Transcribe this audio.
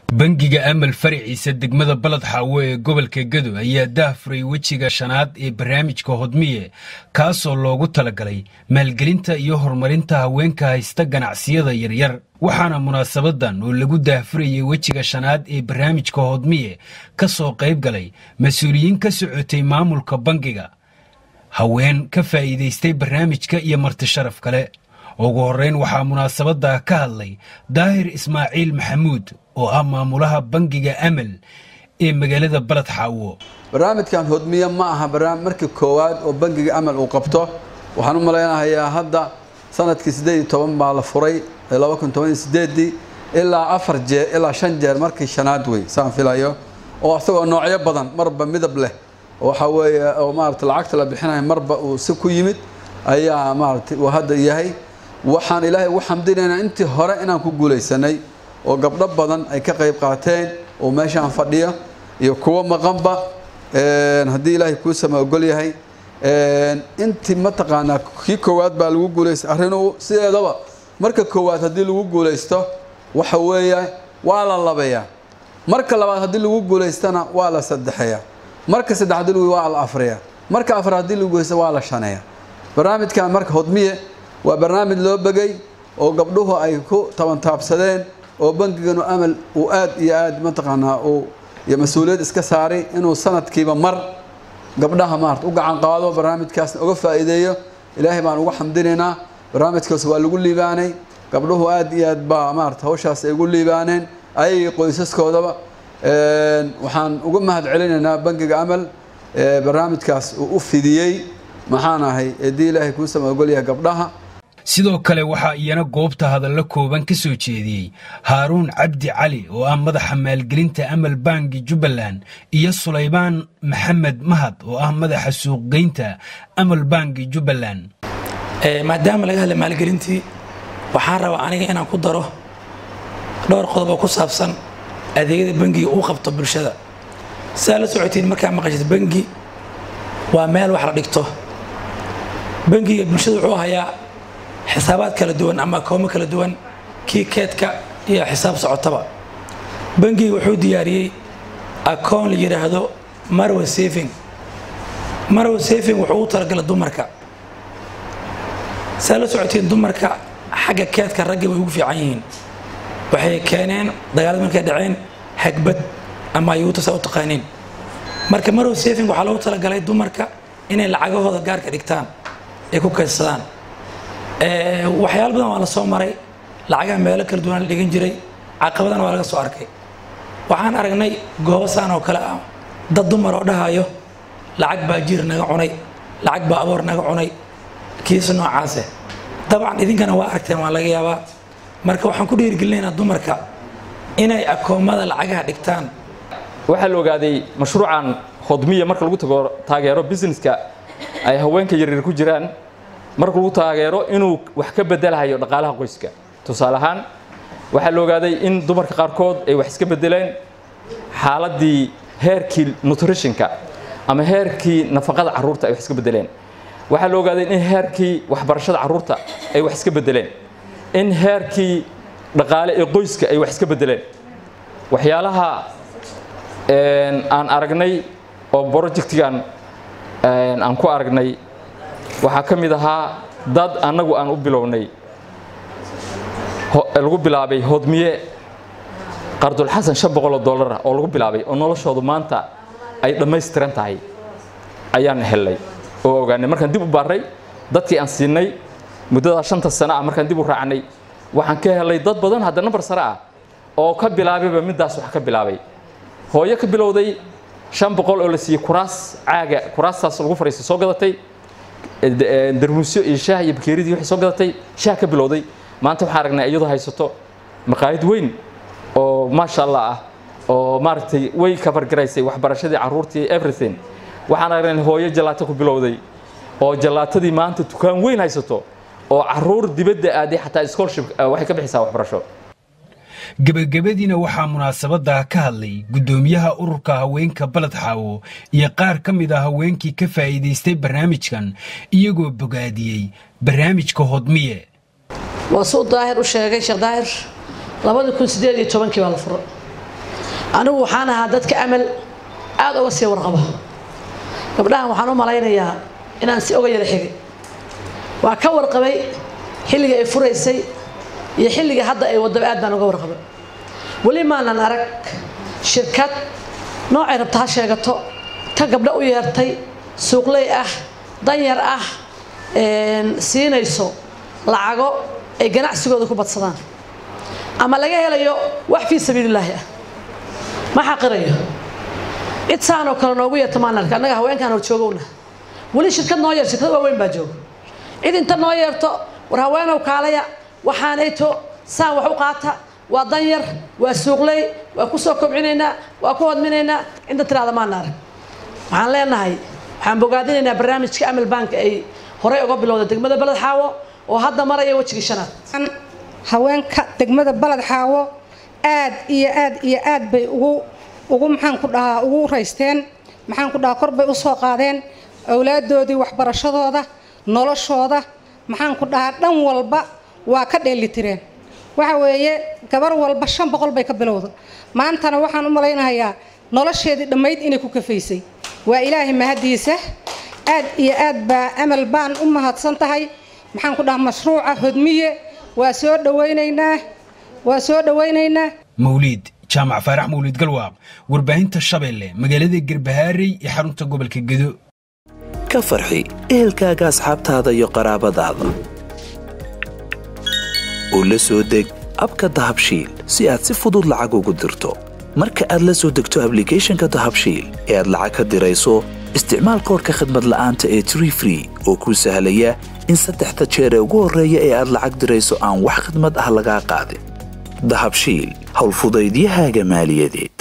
bangiga amal faraciisa degmada balad xaawo ee gobolka gedo ayaa daahfuray wejiga shanaad ee barnaamijka hodmiye kaasoo loogu talagalay maalgelinta iyo horumarinta haweenka haysta ganacsiyada yaryar waxaana munaasabadan oo lagu daahfurayay wejiga shanaad ee barnaamijka hodmiye ka soo qayb galay mas-uuliyiin ka socotay maamulka bangiga haween ka faa'iidaystay barnaamijka iyo marti sharaf kale ugu horreyn waxaa munaasabadda ka hadlay daahir ismaaciil maxamuud oo ah maamulaha bangiga amal ee magaalada balad xaawo barnaamijkan hodmiye ma aha barnaamij markii koowaad oo bangiga amal uu qabto waxaan u malaynahayaa hadda sanadkii siddeed iyo toban baa la furay laba kun toban iyo sideedii ilaa afar jeer ilaa shan jeer markii shanaad wey saan filayo oo isagoo noocyo badan marba midab leh waxa weeye oo maarata lacagta la bixinayo marba uu si ku yimid ayaa maarata uu hadda yahay waxaan ilaahay ugu xamdinaynaa intii hore inaan ku guulaysanay oo gabdho badan ay ka qayb qaateen oo meeshaan fadhiya iyo kuwo maqanba haddii ilaahay kuu sama ogol yahay intii mataqaanaa kii koowaad baa lagu guulaystay arrinuu sideedaba marka koowaad haddii lagu guulaysto waxa weeye waa la labeeyaa marka labaad haddii lagu guulaystana waa la saddexeeyaa marka saddex haddii lagu waa la afriyaa marka afar haddii lagu guulaysto waa la shaneeyaa barnaamijkan marka hodmiye waa barnaamij loo begay oo gabdhuhu ay ku tabantaabsadeen oo bangiganu amal uu aad iyo aad mataqaanaa uu iyo mas-uuliyad iska saaray inuu sanadkiiba mar gabdhaha maarata u gacan qaado barnaamijkaasna uga faa'iideeyo ilaahay baan uga xamdinaynaa barnaamijkaas waa lagu liibaanay gabdhuhu aad iyo aad baa maarata hawshaas ay ugu liibaaneen ayagii qoysaskoodaba waxaan uga mahad celinaynaa bangiga amal barnaamijkaas uu u fidiyey maxaan ahay eedii ilaahay kuu sama ogolyahay gabdhaha sidoo kale waxaa iyana goobta hadallo kooban ka soo jeediyey haaruun cabdi cali oo ah madaxa maalgelinta amal bangi jubbaland iyo sulaybaan maxamed mahad oo ah madaxa suuqgeynta amal bangi jubbaland maadaama laga hadlay maalgelintii waxaan rabaa aniga inaan ku daro dhowr qodob oo ku saabsan adeegyada bangiga uu qabto bulshada sidaa la socotiin markaa maqashid bangi waa meel wax la dhigto bangiga bulshada wuxuu hayaa xisaabaad kala duwan ama akoomo kala duwan kii keedka iyo xisaab socotaba bangiga wuxuu diyaariyey akoon la yidhaahdo marwa safing marwa safing wuxuu u talagala dumarka saa la socotiin dumarka xagga keedka ragga way ugu fiican yihiin waxay keeneen dagaalada markay dhaceen hagbad ama ayuuta saa u taqaaniin marka marwa safing waxaa loogu talagalay dumarka inay lacagahooda gaarka dhigtaan ay ku kaydsadaan waxyaala badan waa la soo maray lacagaha meelo kala duwan la dhigan jiray caqabadana waa laga soo arkay waxaan aragnay goobo saan oo kale ah dad dumar oo dhahayo lacag baa jiir naga cunay lacag baa aboor naga cunay kiisa noocaase dabcan idinkana waa aragteen waa laga yaabaa marka waxaan ku dhiirigelinaynaa dumarka inay akoomada lacagaha dhigtaan waxaa la ogaaday mashruucan hodmiya marka lagu tago taageero businesska ay haweenka yaryar ku jiraan marka lagu taageero inuu wax ka bedelahayo dhaqaalaha qoyska tusaale ahaan waxaa la ogaaday in dumarka qaarkood ay wax iska bedeleen xaaladii heerkii nutritionka ama heerkii nafaqada carruurta ay wax iska bedeleen waxaa la ogaaday in heerkii waxbarashada carruurta ay wax iska bedeleen in heerkii dhaqaale ee qoyska ay wax iska bedeleen waxyaalaha aan aragnay oo projectigan aan ku aragnay waxaa ka mid ahaa dad annagu aan u bilownay lagu bilaabay hodmiye qardulxasan shan boqol oo dollar ah oo lagu bilaabay oo noloshoodu maanta ay dhammaystiran tahay ayaan helnay oo ogaanay markaan dib u baarray dadkii aan siinay muddadaa shanta sano ah markaan dib u raacnay waxaan ka helay dad badan hadda nambar sare ah oo ka bilaabayba middaas wax ka bilaabay hooyo ka bilowday shan boqol oo la siiyey kuraas caaga kuraastaas lagu fariistay soo gadatay darmuusyo iyo shaah iyo bakeeridii waxay soo gadatay shaah ka bilowday maanta waxaan aragnay iyadoo haysato maqaayad weyn oo maasha allah ah oo maaragtay way kabargaraysay waxbarashadii carruurtii everything waxaan aragnay hooyo jalaato ku bilowday oo jalaatadii maanta dukaan weyn haysato oo carruur dibadda aaday xataa scholarship waxay ka bixisaa waxbarasho gebagabadiina waxaa munaasabadda ka hadlay guddoomiyaha ururka haweenka baled xaawo iyo qaar ka mid a haweenkii ka faa'iidaystay barnaamijkan iyagoo bogaadiyey barnaamijka hodmiye waa suu daahir u sheegay sheekh daahir labadii kun sideed iyo tobankii baa la furo anigu waxaan ahaa dadka amal aada uga sii warqabo gabdhahan waxaan u malaynayaa inaan si oga yara xigay waa ka warqabay xilliga ay furaysay iyo xilliga hadda ay wadaba aad baan uga warqabay weli maanan arag shirkad noocay rabta ha sheegato ta gabdho u yeertay suuqley ah danyar ah siinayso lacago ay ganacsigooda ku badsadaan ama laga helayo wax fii sabiilillaahi ah ma xaqirayo cid saanoo kale noogu yeerta maan arka annaga haweenkaan hor joogowna weli shirkad noo yeer shirkad waaweyn baa jooga cid inta noo yeerto war haweenow kaalaya waxaanayto saan wax u qaata waa danyar waa suuqley waa ku soo kobcinaynaa waa ku hodminaynaa inta tiraada maana arag waxaan leenahay waxaan bogaadinaynaa barnaamijka amal bank ay horey uga bilowda degmada baled xaawo oo hadda maraya wejigii shanaad haweenka degmada baled xaawo aad iyo aad iyo aad bay ugu ugu maxaan ku dhahaa ugu raysteen maxaan ku dhahaa kor bay usoo qaadeen awlaadoodii waxbarashadooda noloshooda maxaan ku dhahaa dhan walba waa ka dheelitireen waxa weeye gabar walba shan boqol bay ka bilowda maantana waxaan u malaynahayaa nolosheedii dhammayd inay ku kafaysay waa ilaahay mahadiisa aad iyo aad baa amal baan u mahadsan tahay maxaan ku dhahaa mashruuca hodmiye waa soo dhawaynaynaa waa soo dhawaynaynaa mawliid jaamac faarax mawliid galwaaq warbaahinta shabeelle magaalada garbahaarey ee xarunta gobolka gedo ka farxi ehelkaaga asxaabtaada iyo qaraabadaada oo la soo deg abka dahabshiil si aad si fudud lacag ugu dirto marka aad la soo degto ablicathonka dahabshiil ee aad lacag ka dirayso isticmaal koorka khadmad la'aanta ee tree free oo kuu sahlaya in saddexda jeer ee ugu horreeya ee aad lacag dirayso aan wax khidmad ah lagaa qaadin dahabshiil howlfudaydiyahaaga maaliyadeed